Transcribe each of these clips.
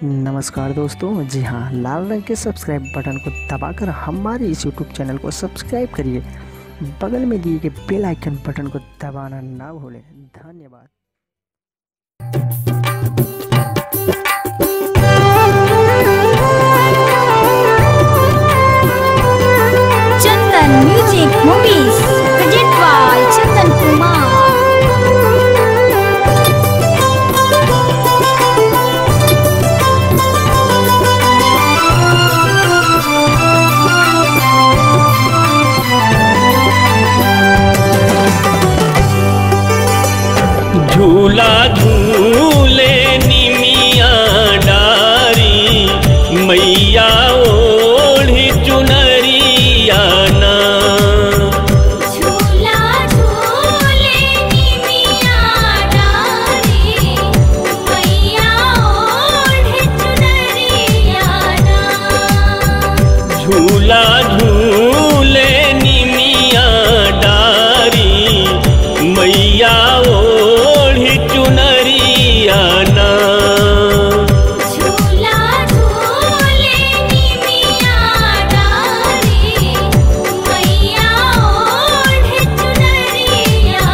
नमस्कार दोस्तों जी हाँ लाल रंग के सब्सक्राइब बटन को दबाकर हमारे इस यूट्यूब चैनल को सब्सक्राइब करिए बगल में दिए गए बेल आइकन बटन को दबाना ना भूलें धन्यवाद Chandan Music Movies Present by Chandan Kumar झूला झूले निमिया डारी मैया ओढ़ी चुनरिया ना झूला झूले निमिया डारे मैया ओढ़े चुनरिया झूला झूले निमिया डारी मैया ओढ़ी चुनरिया ना झूला झूले निमिया डारे मैया ओढ़े चुनरिया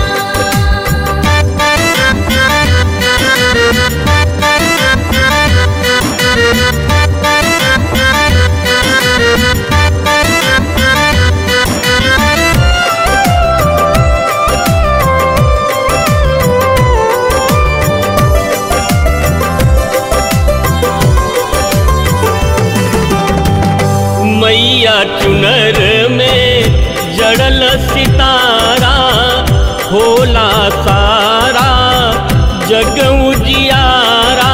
मैया चुनर में जड़ल सितारा होला सारा जग उजियारा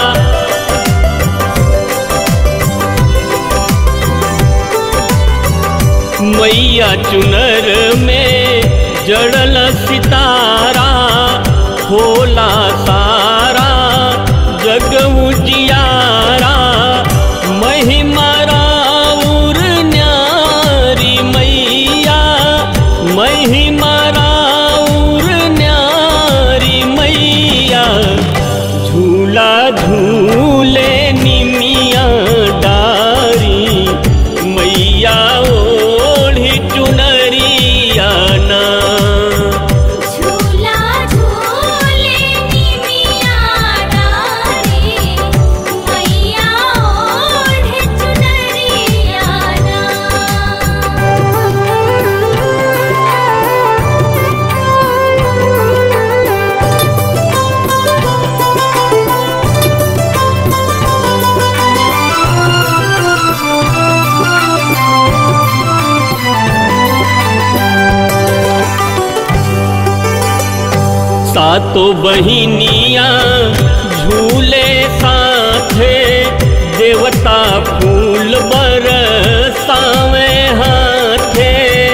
मैया चुनर में जड़ल सितारा होला सारा जग उजियारा महिमा राउर न्यारी मैया महिमा राउर न्यारी मैया झूला झूले निमिया डारी मैया ओढ़ी चुनरिया ना झूला झूले निमिया डारे मैया ओढ़े चुनरिया सातो बहिनिया झूले साथे देवता फूल बरसावे हाथे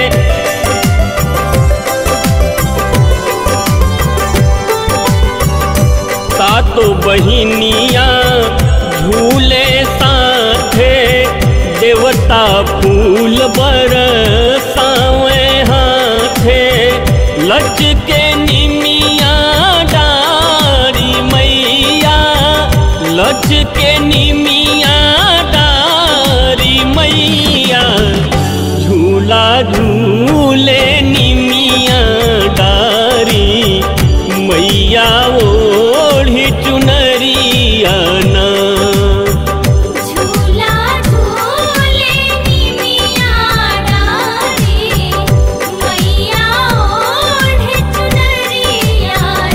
सातो बहिनिया झूले साथे देवता फूल बरसावे हाथे लचके निमिया डारी मैया लचके निमिया डारी मैया झूला झूले निमिया डारी मैया ओढ़ी चुनरिया ना झूला झूले निमिया डारे मैया ओढ़े चुनरिया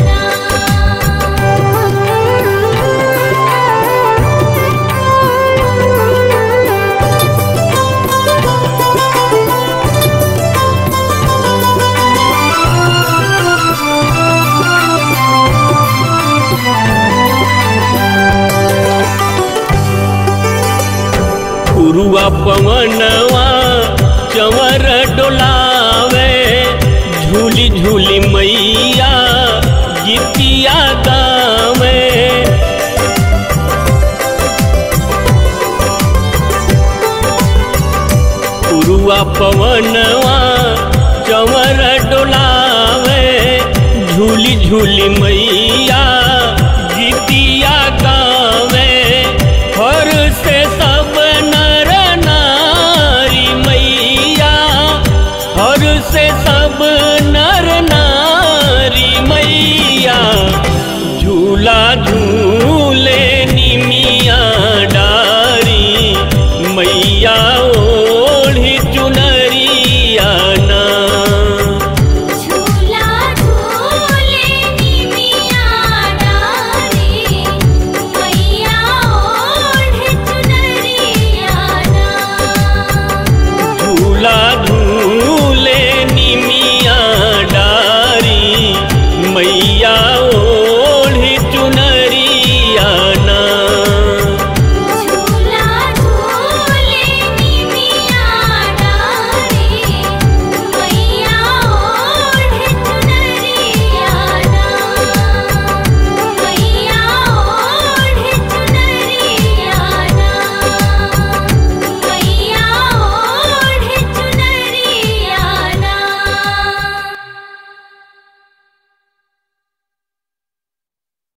उरुआ पवनवा चंवर डोलावे झूली झूली मैया गीतिया गावे उरुआ पवनवा चंवर डोलावे झूली झूली मैया